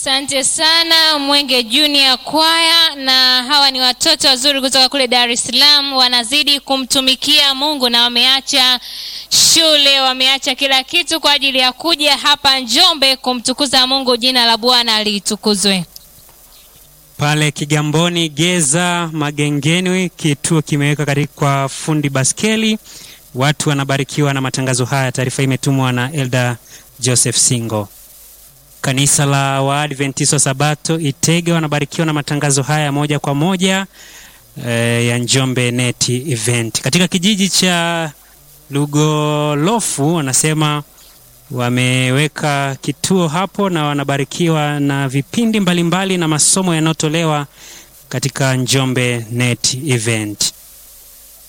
Asante sana Mwenge Junior Kwaya, na hawa ni watoto wazuri kutoka kule Dar es Salaam, wanazidi kumtumikia Mungu na wameacha shule, wameacha kila kitu kwa ajili ya kuja hapa Njombe kumtukuza Mungu. Jina la Bwana litukuzwe. Pale Kigamboni Geza Magengeni, kituo kimeweka katika fundi baskeli. Watu wanabarikiwa na matangazo haya. Taarifa imetumwa na Elda Joseph Singo. Kanisa la Waadventista wa Sabato Itege wanabarikiwa na matangazo haya moja kwa moja e, ya Njombe Net Event katika kijiji cha Lugolofu. Wanasema wameweka kituo hapo na wanabarikiwa na vipindi mbalimbali mbali na masomo yanayotolewa katika Njombe Net Event.